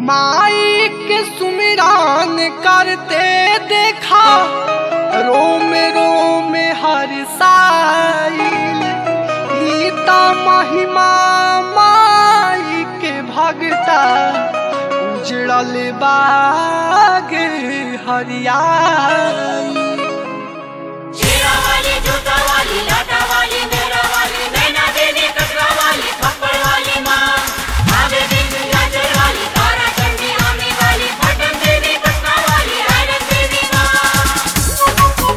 माई के सुमिरान करते देखा रोम रोम हर साइल गीता महिमा माई के भगता उजड़ल बाग हरियाई शेरा वाली जूता वाली लाटा वाली मेरा वाली नैना देवी कटरा वाली खप्पड़ वाली माँ आगे विंध्याचल वाली तारा चंडी आमी वाली पटन देवी कटरा वाली आयरन देवी माँ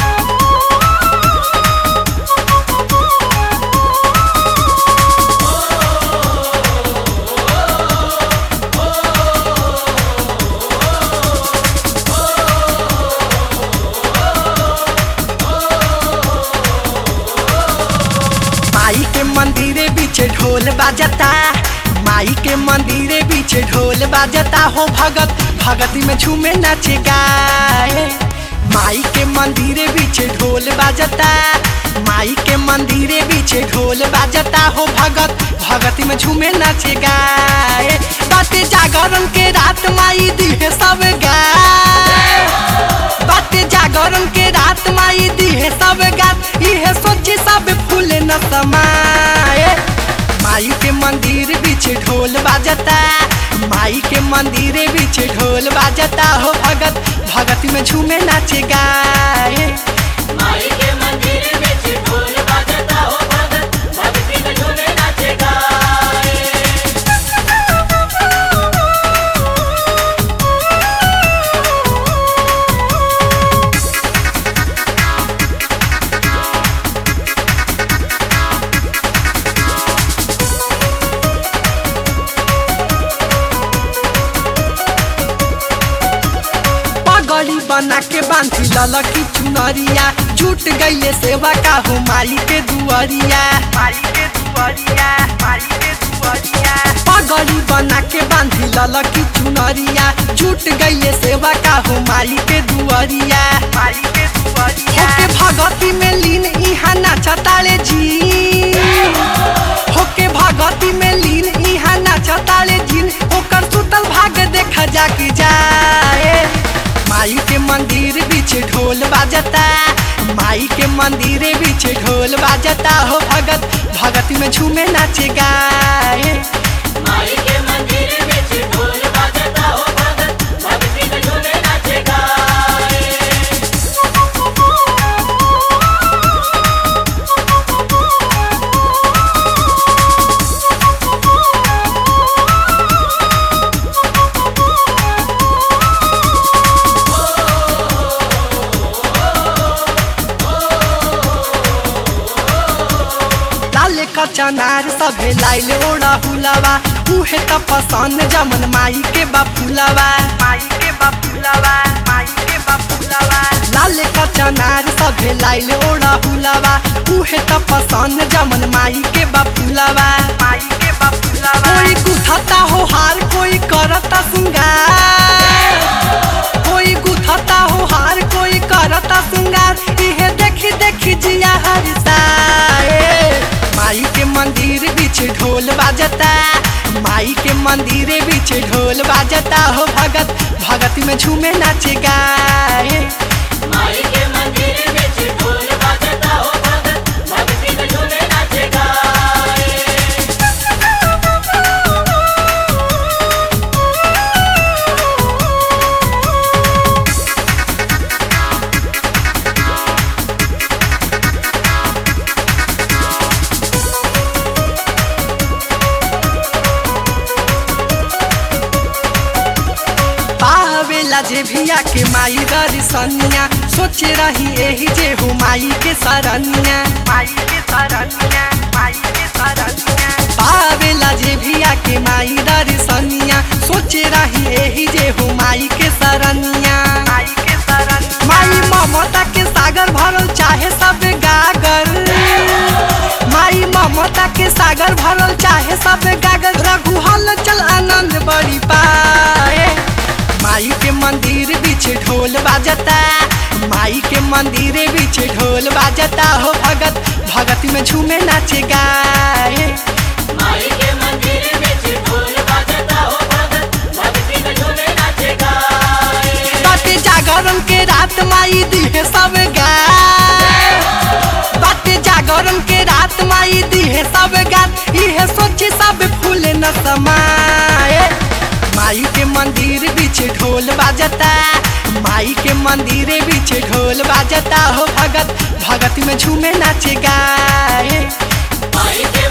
माई के मंदिरे बीच ढोल बाजता माई के मंदिरे बीच ढोल बाजता हो भगत भगती में झूमे नाचे गाए माई के मंदिरे बीच ढोल बाजता माई के मंदिरे बीच ढोल बाजता हो भगत भगती में झूमे नाचे गाए बाते जागरण के रात माई दिहे सब गाए बाते जागरण के रात माई दिहे सब गात इहे सोची सब फूल न समाए माई के मंदिर बीच ढोल बाजता माई के मंदिर बीच ढोल बाजता हो भगत भगत में झूमे नाचे गाए माई के मंदिर में ढोल बाजता हो भगत भक्ति में झूमे नाचे गाए पगड़ी बना के बांधी ललकी चुनरिया झूठ गईले सेवा का हो माई के दुआरिया माई के दुआरिया माई के दुआरिया पगड़ी बना के बांधी ललकी चुनरिया झूठ गईले सेवा का हो माई के दुआरिया माई के दुआरिया होके भगती में लीन इहा नाचताले जी होके भगती में लीन इहा नाचताले जिन ओकर सुतल भाग देखा जाके जाए माई के मंदिर बीच ढोल बाजता माई के मंदिर बीच ढोल बाजता हो भगत भगत में झूमे नाचे गाए माई के मंदिर में ढोल बाजता हो भगत भक्ति में झूमे नाचे गाए लाले का चनार सभे लाइल ओड़ा हुलावा उहे त पसंद जमन माई के बापुलावा माई के बापुलावा माई के बापुलावा लाले का चनार सभे लाइल ओड़ा हुलावा उहे त पसंद जमन माई के बापुलावा माई के बापुलावा कोई गुथता हो हार कोई करता सिंगार कोई गुथता हो हार कोई करता सिंगार इहे देखी देखी जिया हरिसाए माई के मंदिर बीच ढोल बाजता माई के मंदिर बीच ढोल बाजता हो भगत भगत में झूमे नाचे गाए माई के मंदिर में ढोल बाजता हो भगत भक्ति में झूमे नाचे गाए पावेला जे भिया के माई दर्शनिया सोचे रही एही जे हो माई के सरनिया माई के सरनिया माई के सरनिया पावेला जे भिया के माई दर्शनिया सोचे रही एही जे हो माई के सरनिया माई के सरनिया माई ममता के सागर भरल चाहे सब गागर माई ममता के सागर भरल चाहे सब गागर रघु हल चल आनंद बड़ी पाए माई के मंदिर बीच ढोल बाजता माई के मंदिर बीच ढोल बाजता हो भगत भगत में झूमे नाचे गाए माई के मंदिर में ढोल बाजता हो भगत भक्ति बाजता हो भगत भगत में झूमे नाचे गाए माई के